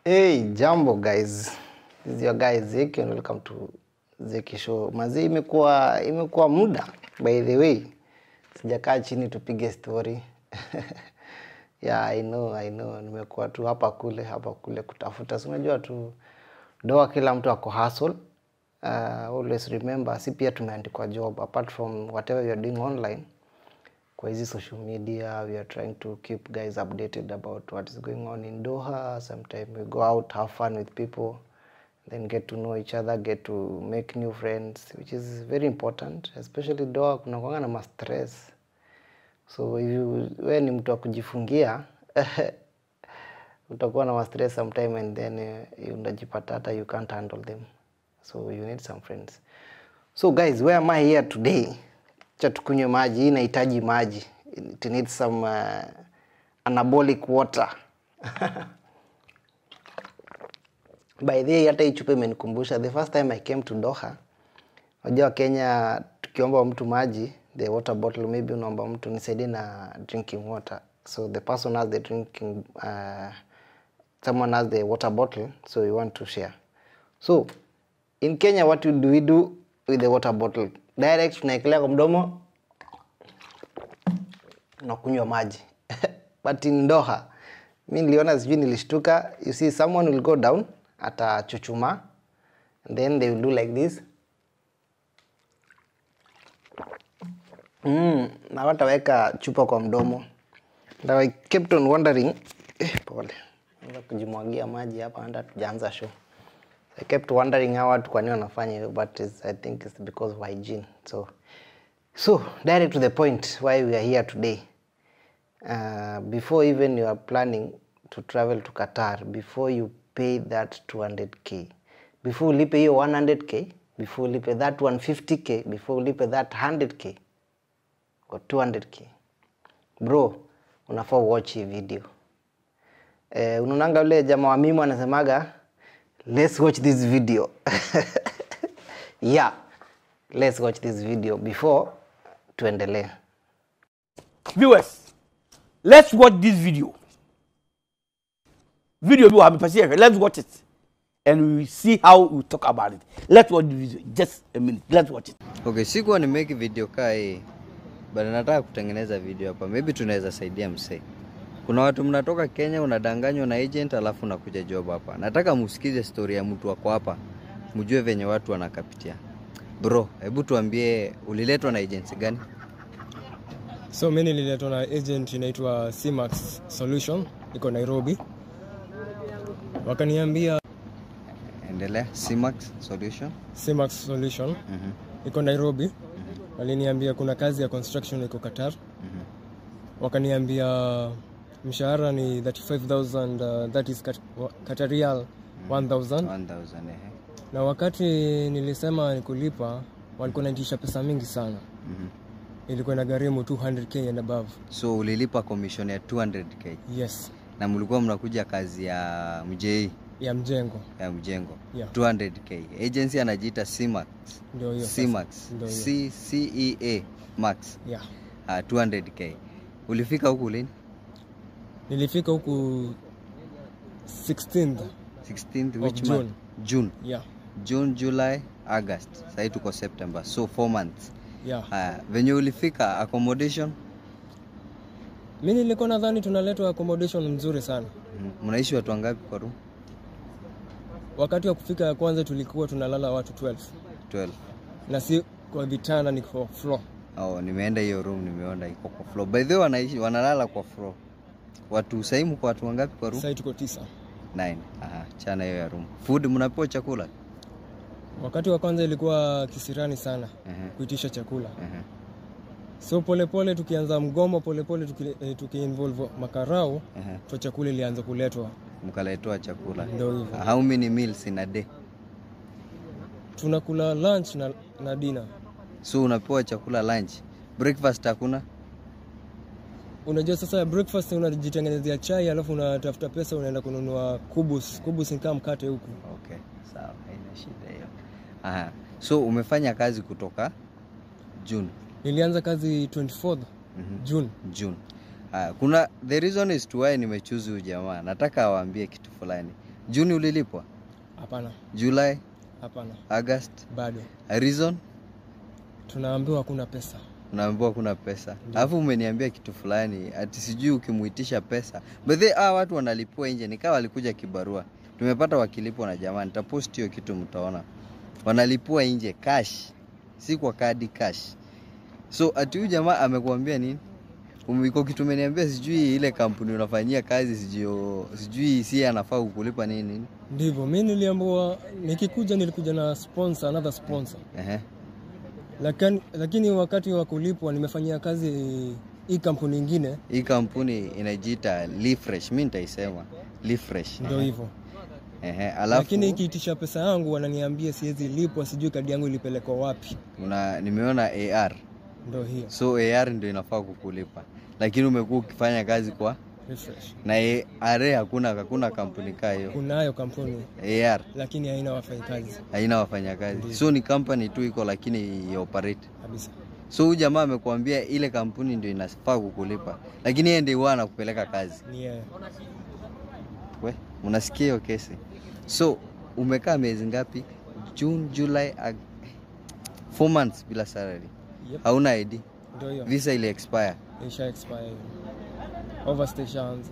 Hey, jambo guys. This is your guy Zeki and welcome to Zeki Show. Mazi imekuwa imekuwa muda by the way. Sijakaa chini tupige story. yeah, I know, I know. Nimekuwa tu hapa kule, hapa kule kutafuta. Si unajua tu doa kila mtu ako hustle. Uh, always remember si pia tumeandikwa job apart from whatever you are doing online kwa hizi social media we are trying to keep guys updated about what is going on in Doha sometime we go out have fun with people then get to know each other get to make new friends which is very important especially Doha kuna kwanga na ma stress so if you we ni mtu wa kujifungia utakuwa na ma stress sometime and then uh, unajipata hata you can't handle them so you need some friends so guys where am I here today cha tukunywe maji hii inahitaji maji it needs some uh, anabolic water by the way hata hii chupa imenikumbusha the first time i came to doha unajua kenya tukiomba mtu maji the water bottle maybe unaomba mtu nisaidie na drinking water so the person has the drinking uh, someone has the water bottle so we want to share so in kenya what do we do with the water bottle direct tunaekelea kwa mdomo unakunywa maji but in doha mi niliona sijui nilishtuka you see someone will go down atachuchuma and then they will do like this mm, na wataweka chupa kwa mdomo and I kept on wondering eh, pole anza kujimwagia maji hapa hata tujaanza show I kept wondering how watu kwa nini wanafanya hivyo but it's, I think it's because of hygiene so so direct to the point why we are here today uh, before even you are planning to travel to Qatar before you pay that 200k before ulipe hiyo 100k before ulipe that 150k before ulipe that 100k or 200k bro unafaa watch hii video eh, unaonanga ule jamaa wa mimo anasemaga let's watch this video yeah let's watch this video before tuendelee Viewers, let's watch this video. Video you have been Let's watch it. And we will see how we talk about it. Let's watch the video. Just a minute. Let's watch it. Okay, sikuwa nimeki video kaa hii but nataka kutengeneza video hapa, maybe tunaweza saidia msee. Kuna watu mnatoka Kenya, unadanganywa na agent alafu unakuja job hapa. Nataka musikize story ya mtu wako hapa, mjue venye watu wanakapitia. Bro, hebu tuambie uliletwa na agency gani? So mi nililetwa na agent inaitwa Cmax Solution iko Nairobi, wakaniambia Endelea. Cmax Solution. Cmax Solution Mhm. iko Nairobi, waliniambia kuna kazi ya construction iko Qatar, wakaniambia mshahara ni 35000 uh, that is Qat- wa- Qatar Riyal 1000 1000 ehe. na wakati nilisema nikulipa walikuwa naitisha pesa mingi sana, Mhm. ilikuwa inagharimu 200k and above. So ulilipa commission ya 200k Yes, na mlikuwa mnakuja kazi ya mjei ya mjengo ya mjengo Yeah. 200k. Agency anajiita Cmax. ndio hiyo sasa. Cmax. Ndio hiyo. C C E A Max. yeah. Uh, 200k. Ulifika huku lini? Nilifika huku 16th 16th Of which June. month? June. yeah, June, July, August. Sasa tuko September. So 4 months. yeah. Uh, venye ulifika accommodation Mi nilikuwa nadhani tunaletwa accommodation mzuri sana. mm, mnaishi watu wangapi kwa room? Wakati wa kufika ya kwanza tulikuwa tunalala watu 12 12. na si kwa vitanda, ni kwa floor. Oh, nimeenda hiyo room nimeona iko kwa floor. By the way wanaishi wanalala kwa floor. Watu saimu kwa watu wangapi kwa room? Sasa tuko tisa. 9. Aha, chana hiyo ya room. Food mnapewa chakula? Wakati wa kwanza ilikuwa kisirani sana Ehe. kuitisha chakula, Ehe. so polepole tukianza mgomo polepole tuki, eh, tukiinvolve makarau Ehe. to chakula ilianza kuletwa, Mkaletewa chakula. ndio hivyo How many meals in a day? tunakula lunch na, na dinner. So unapewa chakula lunch. Breakfast hakuna? Unajua sasa breakfast unajitengenezea chai alafu unatafuta pesa unaenda kununua kubus. Kubus ni kama mkate huku. Okay, sawa, haina shida hiyo. Aha. So umefanya kazi kutoka June. Nilianza kazi 24th June. June. Uh, kuna the reason is to why nimechuzi huyu jamaa. Nataka awaambie kitu fulani. Juni ulilipwa? Hapana, July, hapana, August? bado Reason? tunaambiwa hakuna pesa. unaambiwa kuna pesa alafu umeniambia kitu fulani ati sijui ukimuitisha pesa bedhe ah, watu wanalipua nje nikawa walikuja kibarua tumepata wakilipwa na jamaa nitapost hiyo kitu mtaona wanalipua nje cash si kwa kadi cash so ati huyu jamaa amekuambia nini Um- iko kitu umeniambia sijui ile kampuni unafanyia kazi sijui sijui si anafaa kukulipa nini nini Ndivyo mi niliambiwa, nikikuja nilikuja na sponsor, another sponsor, Ehe. lakini, lakini wakati wa kulipwa nimefanyia kazi hii kampuni ingine, hii kampuni inajiita Lifresh mi nitaisema Lifresh ndio hivyo Ehe, alafu lakini ikiitisha pesa yangu wananiambia siwezi lipwa, sijui kadi yangu ilipelekwa wapi. una nimeona AR Ndio hiyo so AR ndio inafaa kukulipa, lakini umekuwa ukifanya kazi kwa refresh. na AR hakuna hakuna kampuni kaa hiyo. Kunayo kampuni AR lakini haina wafanyakazi haina wafanyakazi, so ni company tu iko, lakini ya operate. kabisa. So huyu jamaa amekuambia ile kampuni ndio inafaa kukulipa, lakini yeye ndio huwa anakupeleka kazi. Ni yeye. We, unasikia hiyo kesi? So umekaa miezi ngapi? June, July, Ag... four months bila salary, Yep. hauna ID, Ndio hiyo. visa ili expire. Isha expire hiyo. Overstay shaanza.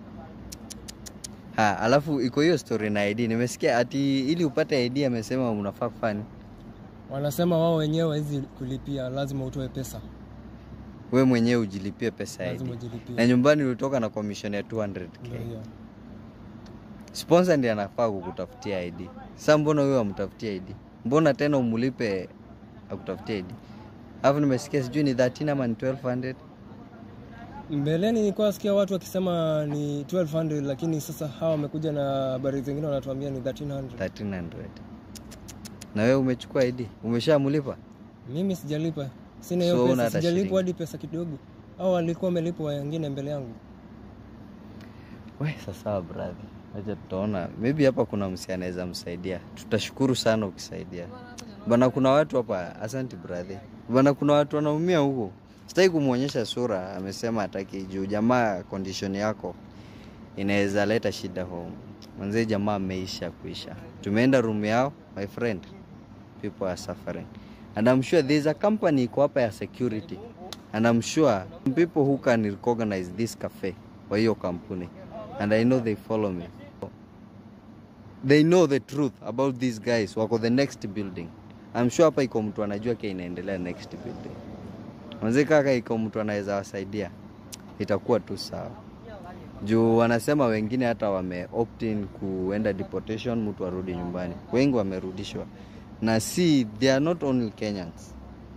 Ha, alafu iko hiyo story na ID. Nimesikia ati ili upate ID amesema unafaa kufanya. Wanasema wao wenyewe hizi kulipia, lazima utoe pesa, We mwenyewe ujilipie pesa ya lazima ID. Na ujilipie. nyumbani ulitoka na commission ya 200k. Ndio hiyo. Sponsor ndiye anafaa kukutafutia ID. Sasa mbona huyo amtafutie ID? Mbona tena umulipe akutafutie ID? Alafu nimesikia sijui ni 13 ama ni 1200. Mbeleni nilikuwa nasikia watu wakisema ni 1200 lakini sasa hawa wamekuja na habari zingine wanatuambia ni 1300. 1300. Na wewe umechukua ID? Umeshamulipa? Mimi sijalipa, sina So hiyo huna pesa, hata sijalipwa shilingi? hadi pesa kidogo. Au walikuwa wamelipwa wengine mbele yangu. We, sasa brother, acha tutaona, maybe hapa kuna msi anaweza msaidia. Tutashukuru sana ukisaidia bana. Kuna watu hapa, asante brother bana, kuna watu wanaumia huko. Sitaki kumwonyesha sura, amesema hataki juu jamaa, condition yako inaweza leta shida home. Mwanzee jamaa ameisha kuisha. Tumeenda room yao, my friend, people are suffering and I'm sure there is a company iko hapa ya security and I'm sure people who can recognize this cafe kwa hiyo kampuni and I know they follow me they know the truth about these guys wako the next building I'm sure hapa iko mtu anajua kia inaendelea next building manze kaka iko mtu anaweza wasaidia itakuwa tu sawa juu wanasema wengine hata wame opt in kuenda deportation mtu arudi nyumbani wengi wamerudishwa na si they are not only Kenyans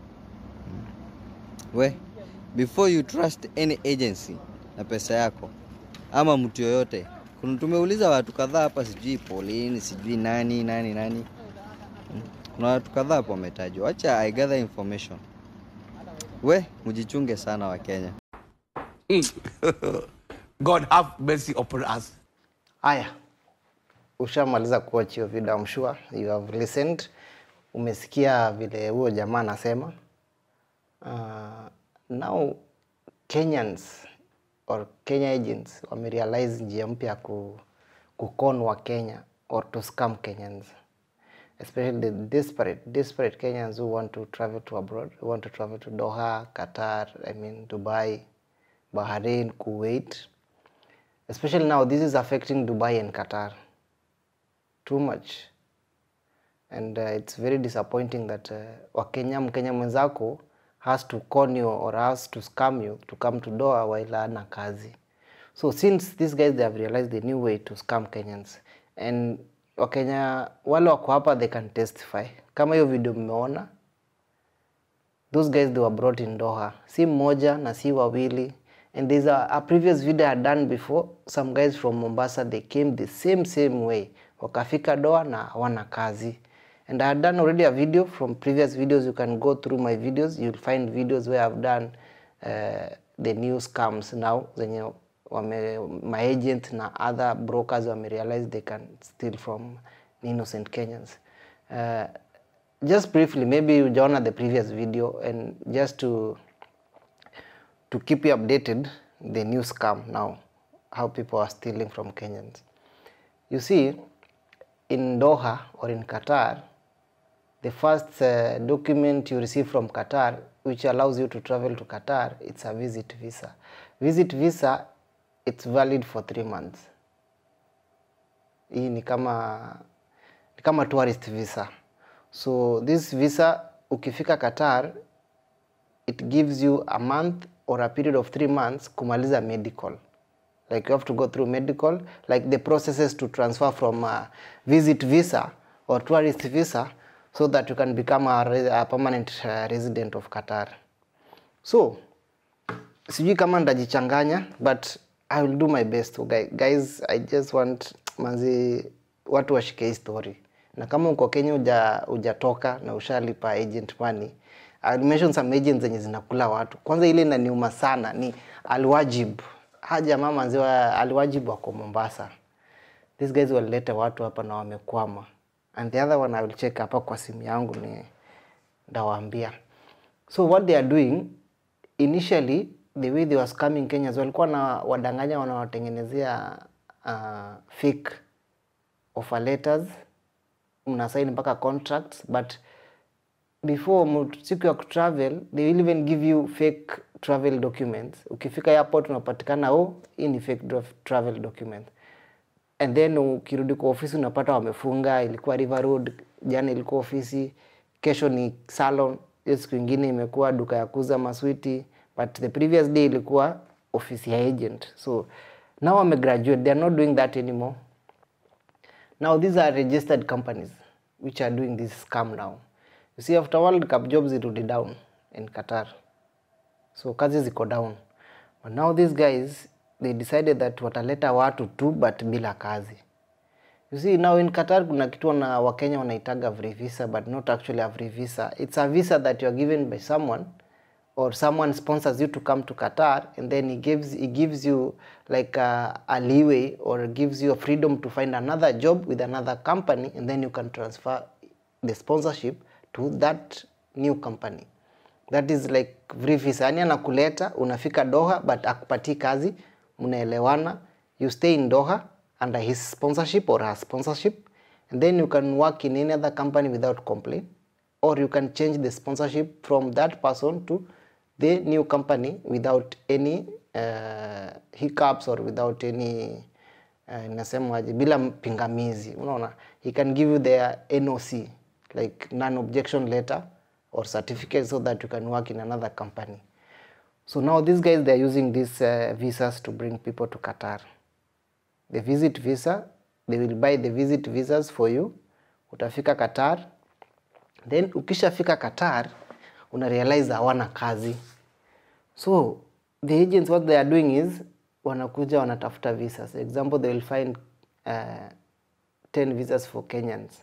we before you trust any agency na pesa yako ama mtu yoyote kuna tumeuliza watu kadhaa hapa sijui Pauline sijui nani nani nani Hmm. kuna watu kadhaa hapo wametajwa acha I gather information we mjichunge sana wa Kenya God have mercy upon us. Haya, ushamaliza kuwatch hiyo video, I'm sure you have listened. Umesikia vile huyo jamaa anasema. Uh, now Kenyans or Kenya agents wamerealize njia mpya ya ku, kukon wa Kenya or to scam Kenyans especially the desperate desperate Kenyans who want to travel to abroad who want to travel to Doha, Qatar, I mean Dubai, Bahrain, Kuwait especially now this is affecting Dubai and Qatar too much and uh, it's very disappointing that uh, wakenya mkenya mwenzako has to con you or has to scam you to come to Doha while ana kazi so since these guys they have realized the new way to scam Kenyans and wakenya wale wako hapa they can testify kama hiyo video mmeona those guys they were brought in Doha si mmoja na si wawili and there's a, a previous video I had done before some guys from Mombasa they came the same same way wakafika Doha na hawana kazi and I had done already a video from previous videos you can go through my videos you'll find videos where I've done uh, the new scams now zenye wame, my agent na other brokers wame realize they can steal from innocent Kenyans uh, just briefly maybe ujaona the previous video and just to to keep you updated the new scam now how people are stealing from Kenyans you see in Doha or in Qatar the first uh, document you receive from Qatar which allows you to travel to Qatar it's a visit visa visit visa it's valid for three months hii ni kama ni kama tourist visa so this visa ukifika Qatar it gives you a month or a period of three months kumaliza medical like you have to go through medical like the processes to transfer from a visit visa or tourist visa so that you can become a, re- a permanent uh, resident of Qatar so sijui kama ndajichanganya but i will do my best okay? guys i just want manzi watu washike hii story na kama uko kenya uja ujatoka na ushalipa agent money I will mention some agents zenye zinakula watu kwanza ile inaniuma sana ni alwajib haja mama manzi wa alwajib wako mombasa these guys walileta watu hapa na wamekwama and the other one i will check hapa kwa simu yangu ni ndawaambia so what they are doing initially the way they was coming Kenyans walikuwa na wadanganya wanawatengenezea uh, fake offer letters mnasaini mpaka contracts but before mu- siku ya kutravel they will even give you fake travel documents ukifika airport unapatikana oh hii ni fake dra- travel document and then ukirudi kwa ofisi unapata wamefunga ilikuwa river road jana ilikuwa ofisi kesho ni salon hiyo siku ingine imekuwa duka ya kuuza maswiti but the previous day ilikuwa ofisi ya agent so now wamegraduate they are not doing that anymore now these are registered companies which are doing this scam now you see after world cup jobs irudi down in qatar so kazi ziko down but now these guys they decided that wataleta watu tu but bila kazi you see now in qatar kuna kitu na wakenya wanaitaga free visa but not actually a free visa it's a visa that you are given by someone or someone sponsors you to come to qatar and then he gives he gives you like a, a leeway or gives you a freedom to find another job with another company and then you can transfer the sponsorship to that new company that is like free visa yani anakuleta unafika doha but akupatii kazi mnaelewana you stay in doha under his sponsorship or her sponsorship and then you can work in any other company without complaint or you can change the sponsorship from that person to the new company without any uh, hiccups or without any uh, inasemaje bila pingamizi unaona he can give you their noc like non objection letter or certificate so that you can work in another company so now these guys they are using these uh, visas to bring people to qatar the visit visa they will buy the visit visas for you utafika qatar then ukishafika qatar una realize hawana kazi so the agents what they are doing is wanakuja wanatafuta visas example they will find uh, 10 visas for kenyans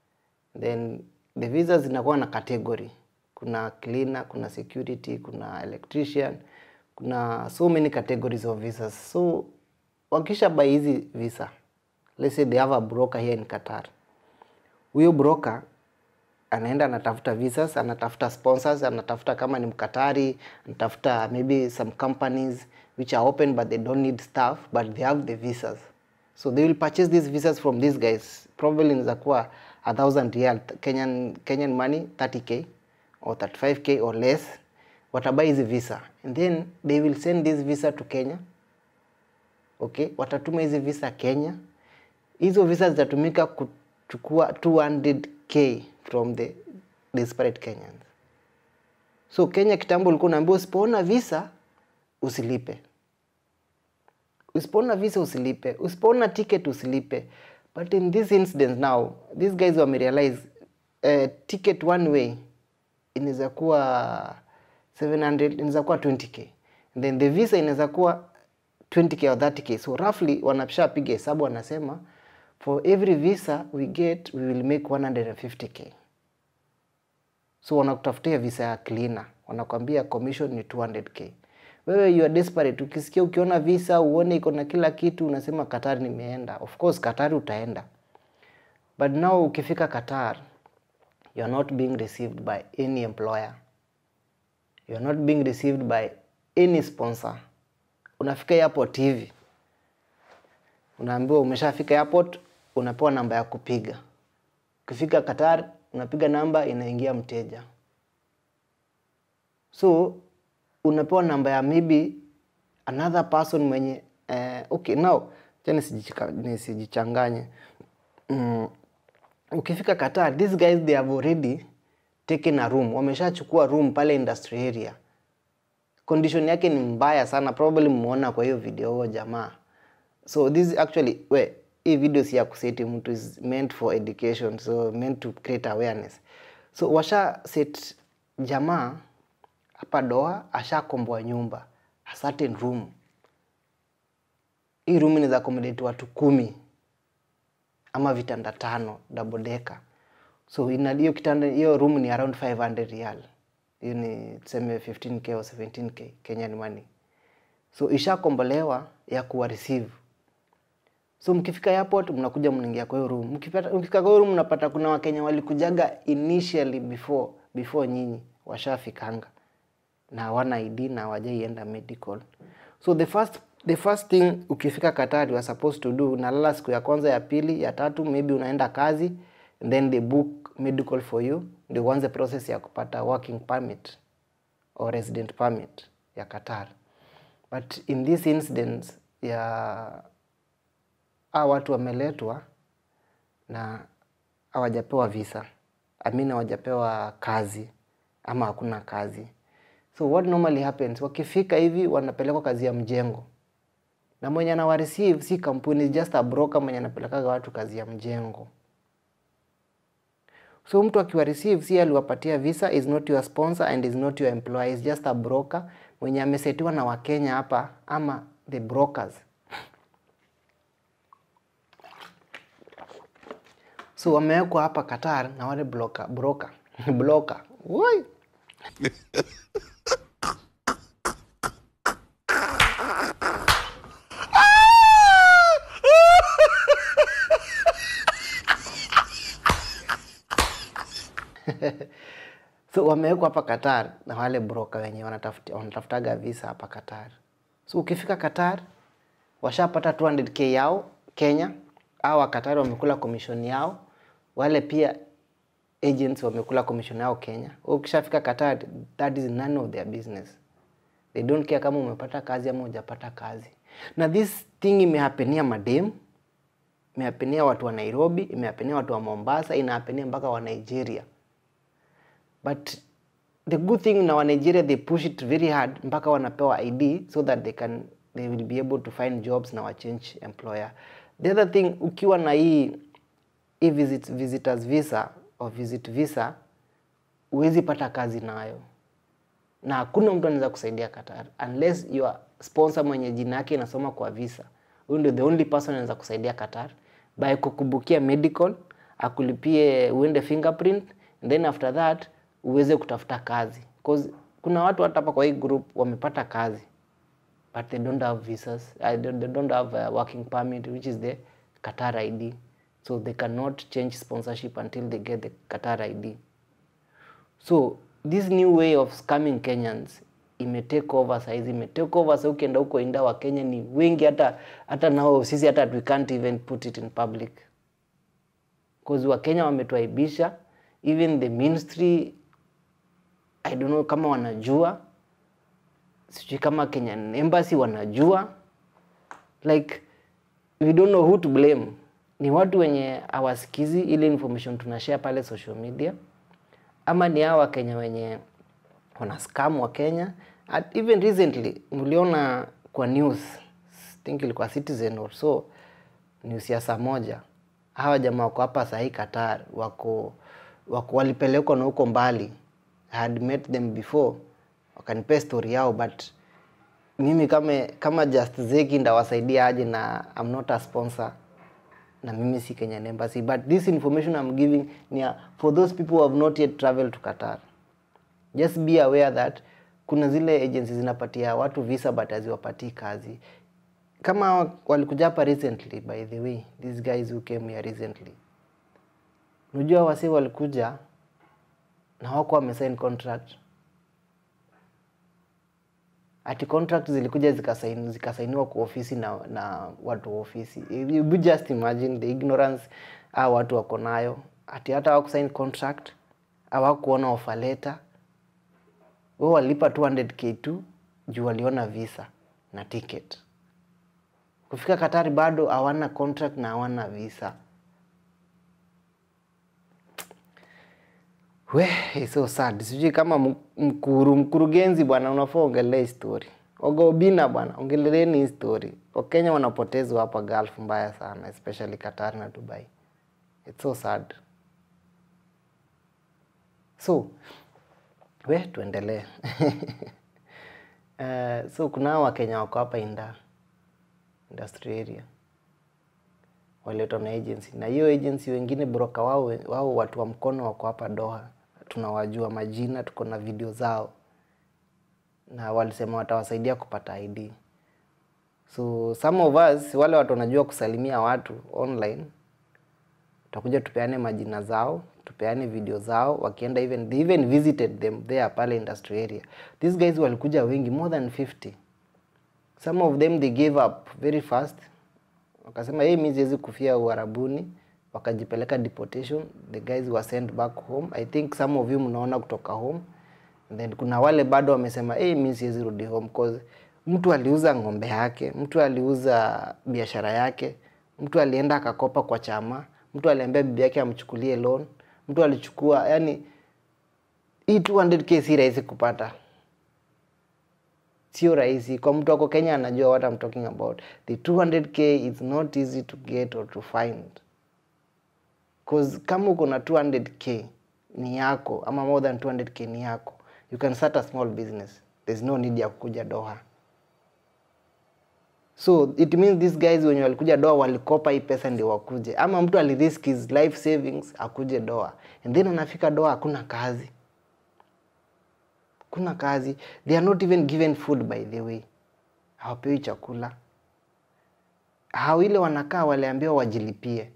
then the visas zinakuwa na category kuna cleaner kuna security kuna electrician kuna so many categories of visas so wakisha buy hizi visa let's say they have a broker here in qatar huyo broker anaenda anatafuta visas anatafuta sponsors anatafuta kama ni mkatari anatafuta maybe some companies which are open but they don't need staff but they have the visas so they will purchase these visas from these guys probably inaweza kuwa a thousand real kenyan, kenyan money 30k or 35k or less watabuy hizi visa and then they will send this visa to kenya okay watatuma hizi visa kenya hizo visa zitatumika kuchukua 200k from the disparate kenyans so kenya kitambo ulikuwa unaambiwa usipoona visa usilipe usipoona visa usilipe usipoona ticket usilipe but in this incident now these guys wamerealize uh, ticket one way inaweza kuwa 700 inaweza kuwa 20k and then the visa inaweza kuwa 20k or 30k so roughly wanashapiga hesabu wanasema for every visa we get we will make 150k so wanakutafutia visa ya cleaner wanakwambia commission ni 200k wewe you are desperate ukisikia ukiona visa uone iko na kila kitu unasema Qatar nimeenda of course Qatar utaenda but now ukifika Qatar you are not being received by any employer you are not being received by any sponsor unafika airport hivi unaambiwa umeshafika airport unapewa namba ya kupiga ukifika Qatar unapiga namba inaingia mteja so unapewa namba ya maybe another person mwenye eh, okay now cha nisijichika- nisijichanganye mm, ukifika Qatar these guys they have already taken a room wameshachukua room pale industry area condition yake ni mbaya sana probably mmeona kwa hiyo video huo jamaa so this actually we hii video si ya kuseti mtu is meant for education so meant to create awareness so washa set jamaa hapa doa ashakomboa nyumba a certain room hii room inaweza accommodate watu kumi ama vitanda tano double decker so ina hiyo kitanda hiyo room ni around 500 real hiyo ni tuseme 15k au 17k Kenyan money so ishakombolewa ya kuwa receive so mkifika airport mnakuja mnaingia kwa hiyo room mkipata mkifika kwa hiyo room mnapata kuna wakenya walikujaga initially before before nyinyi washafikanga na hawana ID na hawajaienda medical so the first the first thing ukifika Qatar you are supposed to do unalala siku ya kwanza ya pili ya tatu maybe unaenda kazi and then they book medical for you ndio uanze process ya kupata working permit or resident permit ya Qatar but in this incident ya hawa watu wameletwa na hawajapewa visa I mean hawajapewa kazi ama hakuna kazi so what normally happens wakifika hivi wanapelekwa kazi ya mjengo na mwenye anawa receive si kampuni just a broker mwenye anapelekaga watu kazi ya mjengo so mtu akiwa receive si aliwapatia visa is not your sponsor and is not your employer is just a broker mwenye amesetiwa na wakenya hapa ama the brokers so wamewekwa hapa Qatar na wale broker broker broker Woi! so wamewekwa hapa Qatar na wale broker wenye wanatafuta wanatafutaga visa hapa Qatar. So ukifika Qatar washapata 200k yao Kenya, au Qatar wamekula commission yao, wale pia agents wamekula commission yao Kenya. Wewe Ukishafika Qatar, that is none of their business. They don't care kama umepata kazi ama hujapata kazi. Na this thing imehapenia madem, imehapenia watu wa Nairobi, imehapenia watu wa Mombasa, inahapenia mpaka wa Nigeria but the good thing na wa Nigeria they push it very hard mpaka wanapewa ID so that they can they will be able to find jobs na wa change employer. The other thing ukiwa na hii hii visit, visitors visa or visit visa huwezi pata kazi nayo na hakuna mtu anaweza kusaidia Qatar unless your sponsor mwenye jina yake inasoma kwa visa. Huyu ndio the only person anaweza kusaidia Qatar by kukubukia medical, akulipie uende fingerprint and then after that uweze kutafuta kazi cause kuna watu hata hapa kwa hii group wamepata kazi but they don't have visas uh, they, they don't have a working permit which is the Qatar ID so they cannot change sponsorship until they get the Qatar ID so this new way of scamming Kenyans imetake over saizi imetake over sa ukienda huko inda wa Kenya ni wengi hata hata nao sisi hata we can't even put it in public cause wa Kenya wametuaibisha even the ministry I don't know kama wanajua sijui kama Kenyan embassy wanajua like we don't know who to blame ni watu wenye hawasikizi ile information tunashare pale social media ama ni hawa Wakenya wenye wana scam wa Kenya At even recently mliona kwa news I think ilikuwa Citizen or so news ya saa moja hawa jamaa wako hapa sahii Qatar wako, wako walipelekwa na huko mbali I had met them before wakanipea story yao but mimi kama, kama Just Zeki ndawasaidia aje na I'm not a sponsor na mimi si Kenyan Embassy but this information I'm giving ni ya- for those people who have not yet traveled to Qatar just be aware that kuna zile agencies zinapatia watu visa but haziwapatii kazi kama walikuja hapa recently by the way these guys who came here recently unajua wasi walikuja na wako wamesign contract ati contract zilikuja zikasaini, zikasainiwa kwa ofisi na, na watu wa ofisi you just imagine the ignorance a watu wako nayo ati hata hawakusign contract hawakuona offer letter wao walipa 200k tu juu waliona visa na ticket kufika Katari bado hawana contract na hawana visa we it's so sad sijui kama m- mkuru mkurugenzi bwana unafaa ongelee story ogobina bwana ongeleleni hii story wakenya wanapotezwa hapa gulf mbaya sana especially Qatar na Dubai it's so sad so we tuendelee uh, so kuna hao wakenya wako hapa inda industry area waletwa na agency na hiyo agency wengine broker wao wao watu wa mkono wako hapa Doha tunawajua majina tuko na video zao na walisema watawasaidia kupata ID so some of us wale watu wanajua kusalimia watu online tutakuja tupeane majina zao tupeane video zao wakienda even they even visited them there pale industry area these guys walikuja wengi more than 50 some of them they gave up very fast wakasema hey, mi siwezi kufia uharabuni wakajipeleka deportation the guys were sent back home i think some of you mnaona kutoka home And then kuna wale bado wamesema hey, mi siwezi rudi home cause mtu aliuza ng'ombe yake mtu aliuza biashara yake mtu alienda akakopa kwa chama mtu aliambia bibi yake amchukulie loan mtu alichukua yani hii 200k si rahisi kupata sio rahisi kwa mtu wako kenya anajua what I'm talking about the 200k is not easy to get or to find cause kama uko na 200k ni yako ama more than 200k ni yako you can start a small business there's no need ya kukuja doha so it means these guys wenye walikuja doa walikopa hii pesa ndio wakuje ama mtu alirisk his life savings akuje doa and then anafika doa hakuna kazi kuna kazi they are not even given food by the way hawapewi chakula hao ile wanakaa waliambiwa wajilipie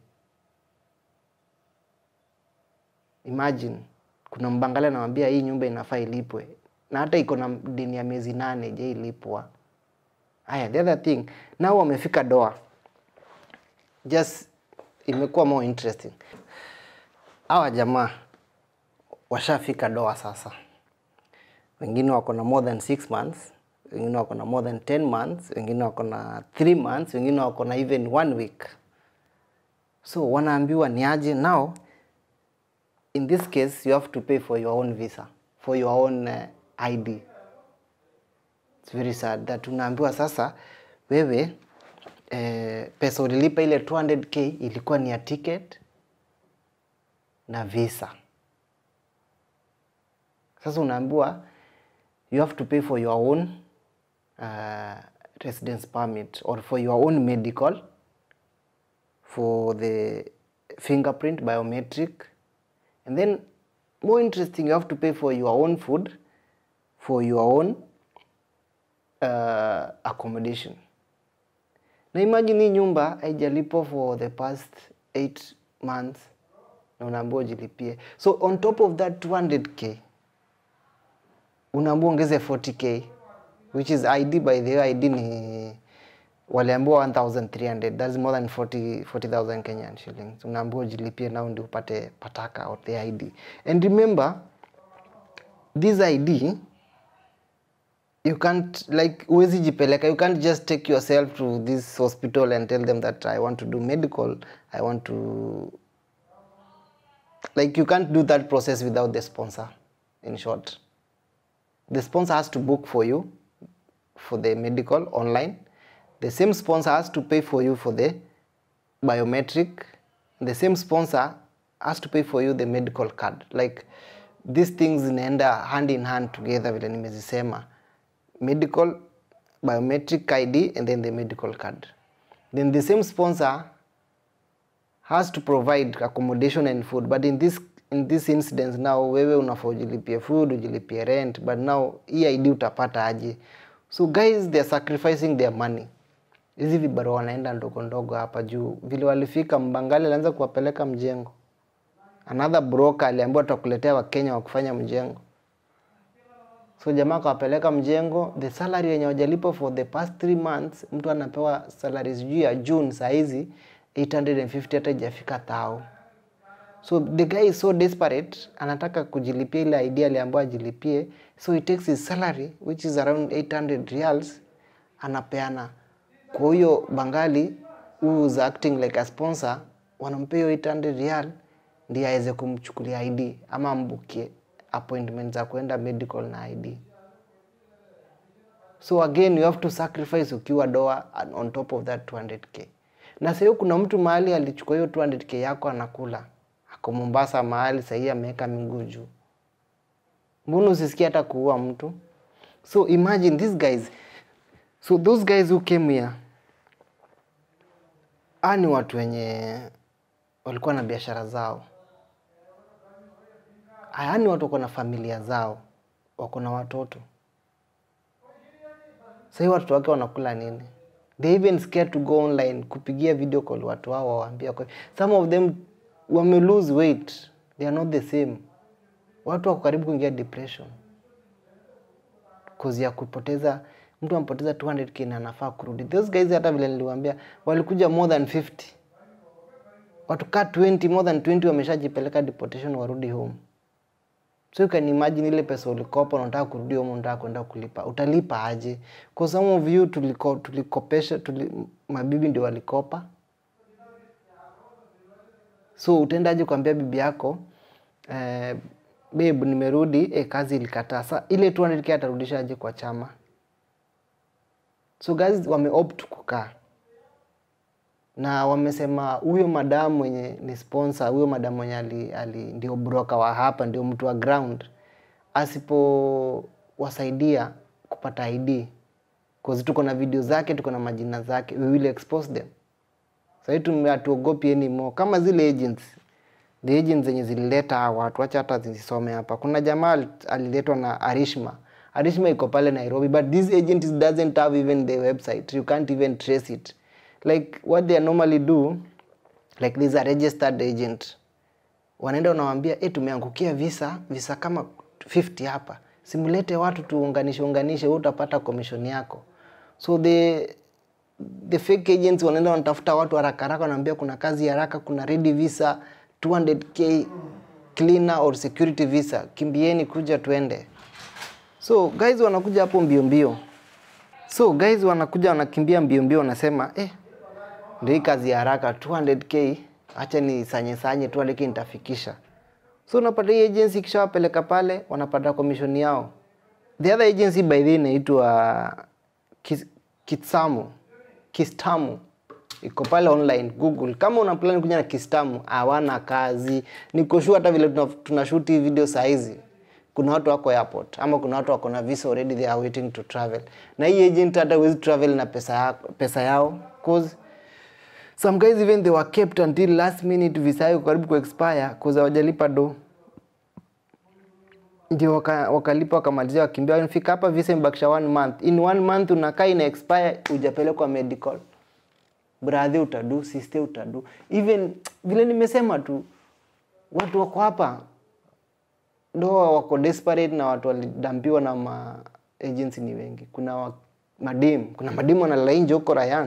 imagine kuna mbangala anawambia hii nyumba inafaa ilipwe na hata iko na deni ya miezi nane je ilipwa haya the other thing nao wamefika doa just imekuwa more interesting hawa jamaa washafika doa sasa wengine wako na more than six months wengine wako na more than 10 months wengine wako na three months wengine wako na even one week so wanaambiwa ni aje now in this case you have to pay for your own visa for your own uh, id it's very sad that unaambiwa sasa wewe eh, pesa ulilipa ile 200k ilikuwa ni ya ticket na visa sasa unaambiwa you have to pay for your own uh, residence permit or for your own medical for the fingerprint biometric and then more interesting you have to pay for your own food for your own uh, accommodation na imagine hii nyumba haijalipwa for the past 8 months na unaambiwa ujilipie so on top of that 200k unaambiwa ongeze 40k which is id by the way id ni waliambiwa 1300 that's more than 40 40000 kenyan shillings unaambiwa ujilipie nao ndio upate pataka or the id and remember this id you can't like huwezi jipeleka you can't just take yourself to this hospital and tell them that i want to do medical i want to like you can't do that process without the sponsor in short the sponsor has to book for you for the medical online the same sponsor has to pay for you for the biometric the same sponsor has to pay for you the medical card like these things zinaenda hand in hand together vile nimezisema medical biometric id and then the medical card then the same sponsor has to provide accommodation and food but in this in this incident now wewe unafaa ujilipie food ujilipie rent but now hii id utapata aje so guys they are sacrificing their money hizi vibarua wanaenda ndogo ndogo hapa juu vile walifika mbangali alianza kuwapeleka mjengo another broker aliambiwa tutakuletea wakenya wa kufanya mjengo so jamaa akawapeleka mjengo the salary yenye wajalipo for the past three months mtu anapewa salary sijui ya june sahizi 850 hata ijafika thao so the guy is so desperate anataka kujilipia ile idea aliambiwa ajilipie so he takes his salary which is around 800 reals anapeana kwa huyo bangali who is acting like a sponsor wanampea hiyo 800 real ndiye aweze kumchukulia id ama ambukie appointment za kwenda medical na id so again you have to sacrifice ukiwa doa and on top of that 200k na sahio kuna mtu mahali alichukua hiyo 200k yako anakula ako mombasa mahali sahii ameweka miguu juu mbona usisikia hata kuua mtu so imagine these guys so those guys who came here aa ni watu wenye walikuwa na biashara zao haya ni watu wako na familia zao wako na watoto sahii watoto wake wanakula nini they even scared to go online kupigia video call watu wao wawaambia kwa- some of them wame lose weight they are not the same watu wako karibu kuingia depression cause ya kupoteza mtu ampoteza 200k na anafaa kurudi those guys hata vile niliwaambia walikuja more than 50 watu ka 20 more than 20 wameshajipeleka deportation warudi home so you can imagine ile pesa ulikopa unataka kurudi home unataka kwenda kulipa utalipa aje kwa some of you tuliko, tulikopesha tuli, mabibi ndio walikopa so utaendaje kuambia bibi yako eh, babe nimerudi eh, kazi ilikataa sa ile 200k atarudishaje kwa chama so guys wame opt kukaa na wamesema huyo madamu mwenye ni sponsor huyo madamu mwenye ali, ali, ndio broker wa hapa ndio mtu wa ground asipowasaidia kupata id cause tuko na video zake tuko na majina zake we will expose them sahii tume- hatuogopi anymore kama zile agents the agents zenye zilileta hawa watu wacha hata zisome hapa kuna jamaa al- aliletwa na arishma arishma iko pale nairobi but this agent is doesn't have even the website you can't even trace it like what they normally do like this a registered agent wanaenda wanawambia e, tumeangukia visa visa kama 50 hapa simulete watu tuunganishe unganishe wewe utapata commission yako so the the fake agents wanaenda wanatafuta watu haraka haraka wanaambia kuna kazi haraka kuna ready visa 200k cleaner or security visa kimbieni kuja tuende so guys wanakuja hapo mbio mbio so guys wanakuja wanakimbia mbio mbio wanasema eh, ndio hii kazi ya haraka 200k acha ni sanye sanye 200k nitafikisha so unapata hii agency ikishawapeleka pale wanapata commission yao the other agency by the way inaitwa Kis- kitsamu kistamu iko pale online google kama una plan kuja na kistamu hawana kazi niko sure hata vile tuna- tunashoot hii video saa hizi kuna watu wako airport ama kuna watu wako na visa already they are waiting to travel na hii agent hata huwezi travel na pesa, ya, pesa yao cause some guys even they were kept until last minute visa yao karibu ku expire cause hawajalipa do ndio waka- wakalipa wakamalizia wakimbia nifika hapa visa imebakisha one month in one month unakaa ina expire hujapelekwa medical brother utadu sister utadu even vile nimesema tu watu wako hapa doa wako desperate na watu walidampiwa na ma agency ni wengi kuna wa, madem kuna madem wanalala nje huko Rayan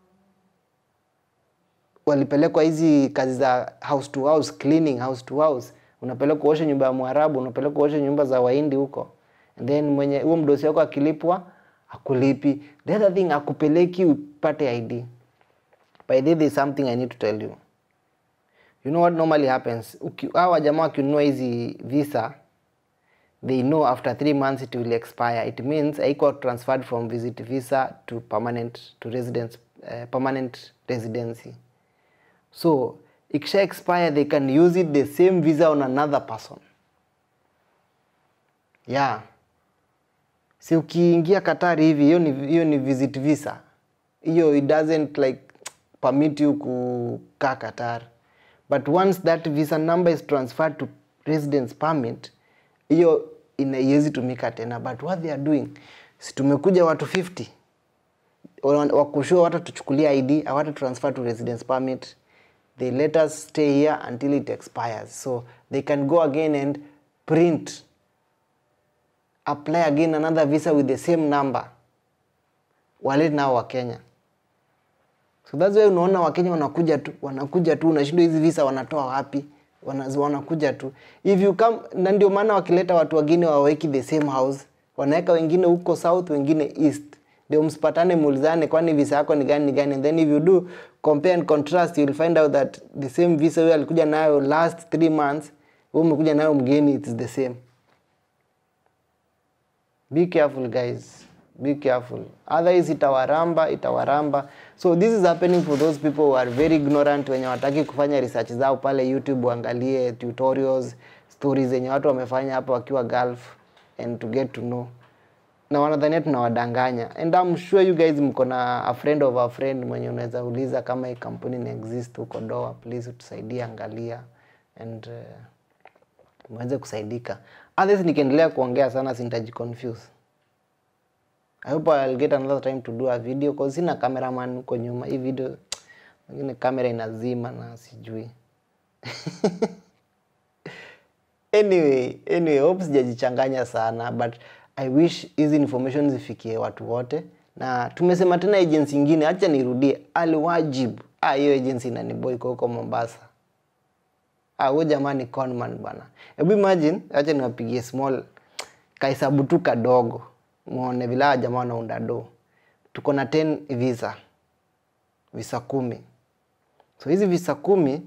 walipelekwa hizi kazi za house to house cleaning house to house unapelekwa uoshe nyumba ya mwarabu unapelekwa uoshe nyumba za wahindi huko and then mwenye huo mdosi wako akilipwa akulipi the other thing akupeleki upate id by the way, there is something i need to tell you you know what normally happens Uki- hawa jamaa wakinunua hizi visa they know after three months it will expire it means haiko transferred from visit visa to permanent to residence uh, permanent residency so ikisha expire they can use it the same visa on another person yeah si ukiingia Qatar hivi hiyo ni, hiyo ni visit visa hiyo it doesn't like permit you kukaa Qatar but once that visa number is transferred to residence permit hiyo ina- haiwezi tumika tena but what they are doing si tumekuja watu 50 Wana- wakushua wata tuchukulia id awata transfer to residence permit they let us stay here until it expires so they can go again and print apply again another visa with the same number walete nao wa Kenya. So that's why unaona Wakenya wanakuja tu, wanakuja tu, unashindwa hizi visa wanatoa wapi? Wana, wanakuja tu. If you come, na ndio maana wakileta watu wengine waweki the same house, wanaweka wengine huko south, wengine east, ndio msipatane, muulizane, kwani visa yako ni gani ni gani, and then if you do compare and contrast you will find out that the same visa huyo alikuja nayo last three months, wewe umekuja nayo mgeni, it's the same. Be careful guys. Be careful. Otherwise itawaramba, itawaramba. So this is happening for those people who are very ignorant wenye wataki kufanya research zao pale YouTube waangalie tutorials, stories zenye watu wamefanya hapa wakiwa Gulf and to get to know. Na wanadhania tunawadanganya. And I'm sure you guys mko na a friend of a friend mwenye unaweza uliza kama hii kampuni ina exist huko Doha, please utusaidie angalia and uh, mweze kusaidika. Otherwise nikiendelea kuongea sana sintaji confuse. I hope I'll get another time to do a video cause sina cameraman huko nyuma. Hii video wengine kamera inazima na sijui. anyway, anyway, hope sijajichanganya sana but I wish hizi information zifikie watu wote, na tumesema tena agency ingine, acha nirudie, Alwajib. Ah, hiyo agency inaniboy kwa huko Mombasa. Ah, huyo jamaa ni conman bwana. Hebu imagine, acha niwapigie small kahesabu tu kadogo, muone vile hawa jamaa wanaunda do. Tuko na 10 visa, visa kumi. So hizi visa kumi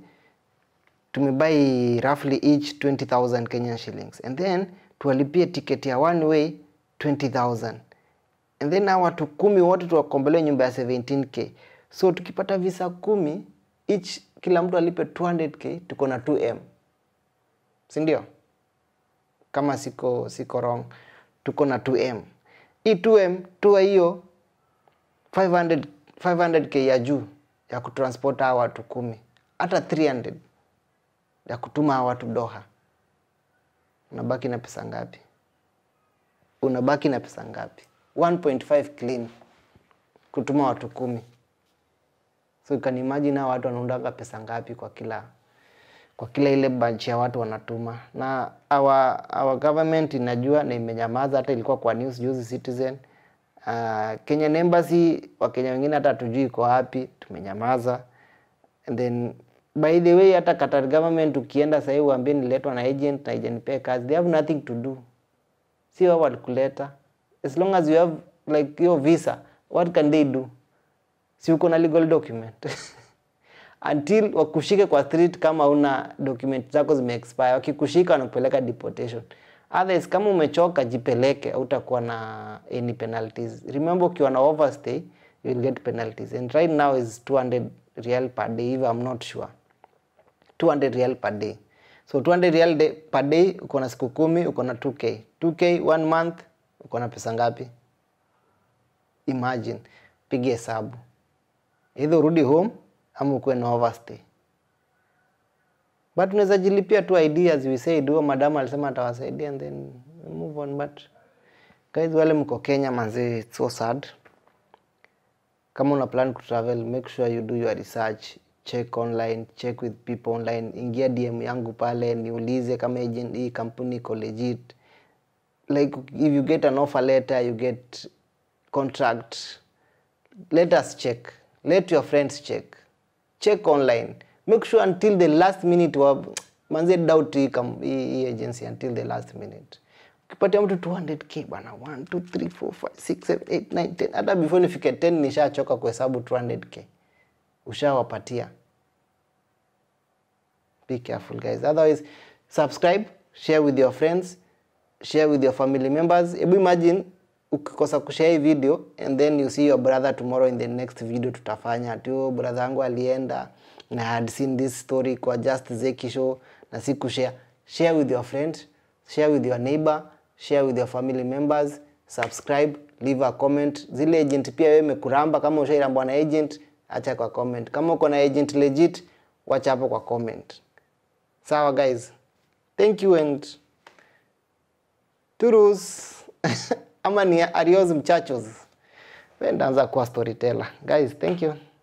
tumebuy roughly each 20,000 Kenyan shillings and then tuwalipie ticket ya one way 20,000 and then hao watu kumi wote tuwakombolee nyumba ya 17k so tukipata visa kumi each kila mtu alipe 200k tuko na 2m si ndio kama siko siko wrong tuko na 2m hii 2m tua hiyo 500 500k ya juu ya kutransport hawa watu kumi hata 300 ya kutuma hawa watu Doha, unabaki na pesa ngapi? Unabaki na pesa ngapi? 1.5 clean kutuma watu kumi. So you can imagine hawa watu wanaundanga pesa ngapi kwa kila kwa kila ile bunch ya watu wanatuma, na our, our government inajua na imenyamaza. Hata ilikuwa kwa news juzi Citizen. Uh, Kenyan Embassy, Wakenya wengine hata hatujui iko wapi, tumenyamaza. And then by the way, hata Qatar government ukienda sahii uambie niletwa na agent na ijanipee kazi, they have nothing to do, si wao walikuleta. As long as you have like your visa, what can they do? Si uko na legal document until wakushike kwa street kama una document zako zime expire. Wakikushika wanakupeleka deportation. Otherwise, kama umechoka jipeleke, hautakuwa na any penalties. Remember, ukiwa na overstay you will get penalties and right now is 200 real per day if I'm not sure 200 real per day so 200 real day, per day uko na siku kumi uko na 2k 2k one month uko na pesa ngapi imagine piga hesabu either urudi home ama ukuwe na overstay but unaweza jilipia tu ID as we said huo madam alisema atawasaidia and then move on but guys wale mko Kenya manze it's so sad kama una plan kutravel make sure you do your research check online check with people online ingia dm yangu pale niulize kama agent hii kampuni iko legit like if you get an offer letter you get contract let us check let your friends check check online make sure until the last minute wa manze doubt hii kam- hii hii agency until the last minute ukipatia mtu 200k bana 1 2 3 4 5 6 7 8 9 10 hata before nifike 10 nishachoka kuhesabu 200k ushawapatia be careful guys otherwise subscribe share with your friends share with your family members hebu imagine ukikosa kushare hii video and then you see your brother tomorrow in the next video tutafanya ati oh, brother yangu alienda na I had seen this story kwa just Zeki show na si kushare share with your friend share with your neighbor share with your family members subscribe leave a comment zile agent pia wewe imekuramba kama ushairambwa na agent acha kwa comment kama uko na agent legit wacha hapo kwa comment sawa guys thank you and turus ama ni arios mchachos we ndaanza kuwa storyteller guys thank you